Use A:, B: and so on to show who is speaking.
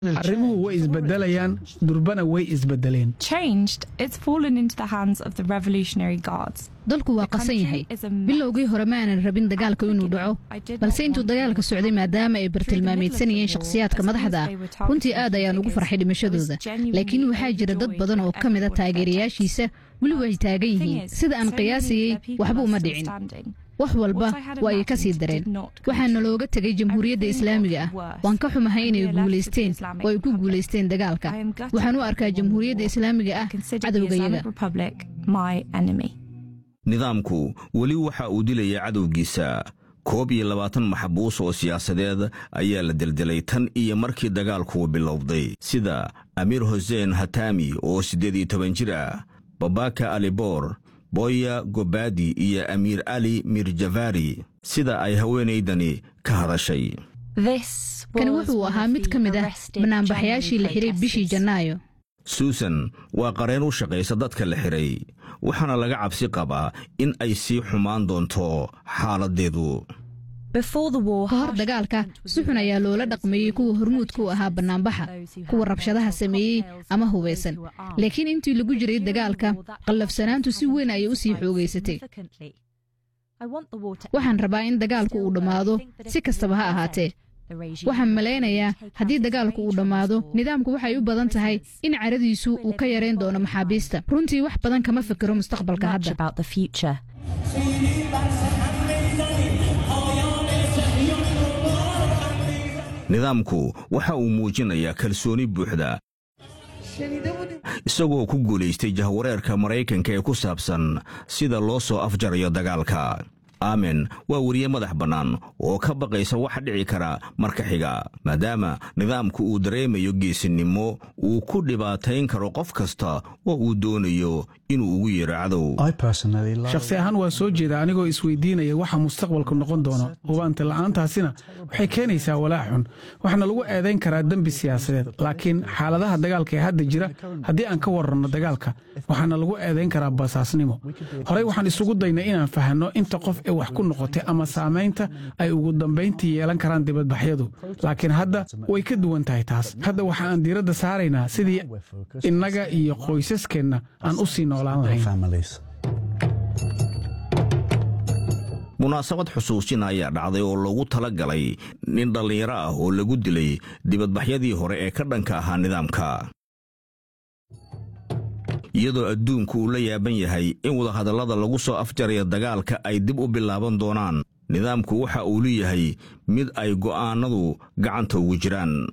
A: arrimuhu way isbedelayaan durbana way isbedeleen
B: changed, it's fallen into the hands of the Revolutionary Guards.
C: dalku waa qasan yahay bilowgii hore ma aanan rabin dagaalka inuu dhaco balse intuu dagaalka socday maadaama ay bartilmaameedsanayeen shakhsiyaadka madaxda ah runtii aad ayaan ugu farxay dhimashadooda laakiin waxaa jira dad badan oo ka mid a taageerayaashiisa weli way taagan yihiin sida aan qiyaasayey waxba uma dhicin wax walba waa ay ka sii dareen waxaana looga tegay jamhuuriyadda islaamiga ah waan ka xumahay inay guulaysteen oo ay ku guulaysteen dagaalka waxaan u arkaa jamhuuriyadda islaamiga ah cadowgayaga
D: nidaamku weli waxa uu dilaya cadowgiisa koob iyo labaatan maxbuus oo siyaasadeed ayaa la deldelay tan iyo markii dagaalku bilowday sida amiir huseen hatami oo siddeed iyo toban jir ah babaka aliboor boya gobadi iyo amiir ali mirjavari sida ay haweenaydani ka hadashay
C: kani wuxuu ahaa mid ka mid ah banaanbaxayaashii la xiray bishii janaayo
D: suusan waa qareen u shaqaysa dadka la xiray waxaana laga cabsi qabaa in ay sii xumaan doonto xaaladdeedu
C: ka hor dagaalka si xun ayaa loola dhaqmeeyey kuwa hormuudka u ahaa bannaanbaxa kuwa rabshadaha sameeyey ama hubaysan laakiin intii lagu jiray dagaalka qallafsanaantu si weyn ayay u sii xoogaysatay waxaan rabaa in dagaalku uu dhammaado si kastaba ha ahaatee waxaan malaynayaa haddii dagaalku uu dhammaado nidaamku waxay u badan tahay in caradiisu uu ka yarayn doono maxaabiista runtii wax badan kama fikiro mustaqbalka hadda
D: nidaamku waxa uu muujinayaa kalsooni buuxda isagoo ku guulaystay jahwareerka maraykanka ee ku saabsan sida loo soo afjarayo dagaalka aamen waa weriye madax bannaan oo ka baqaysa wax dhici kara marka xiga maadaama nidaamku uu dareemayo geesinimo uu ku dhibaatayn karo qof kasta oo uu doonayo inuu ugu yeero cadow
A: shakhsi ahaan waa soo jeeda anigoo isweydiinaya waxa mustaqbalku noqon doono hubaanta la'aantaasina waxay keenaysaa walaac xun waxaana lagu eedayn karaa dembi siyaasadeed laakiin xaaladaha dagaalka ee hadda jira haddii aan ka waranno dagaalka waxaana lagu eedayn karaa basaasnimo horey waxaan isugu daynay inaan fahanno inta qof ee wax ku noqotay ama saamaynta ay ugu dambayntii yeelan karaan dibadbaxyadu laakiin hadda way ka duwan tahay taas hadda waxa aan diiradda saaraynaa sidii innaga iyo qoysaskeenna aan u sii noolaan lahayn
D: munaasabad xusuusin ayaa dhacday oo loogu tala galay nin dhallinyaro ah oo lagu dilay dibadbaxyadii hore ee ka dhanka ahaa nidaamka iyadoo adduunku uu la yaaban yahay in wadahadallada lagu soo afjaraya dagaalka ay dib u bilaaban doonaan nidaamku waxa uu leeyahay mid ay go'aannadu gacanta ugu jiraan